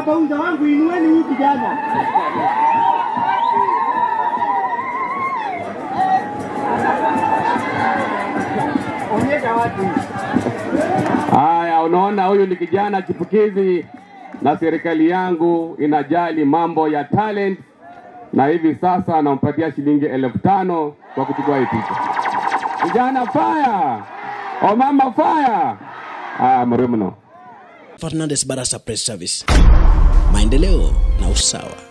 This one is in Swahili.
Mabaunza wangu, inueni huyu kijana. Onyesha watu. Haya, unaona huyu ni kijana chipukizi, na serikali yangu inajali mambo ya talent, na hivi sasa anampatia shilingi elfu tano kwa kuchukua hii picha. Vijana fire! O mama fire! Ah, mremno. Fernandes Barasa Press Service, maendeleo na usawa.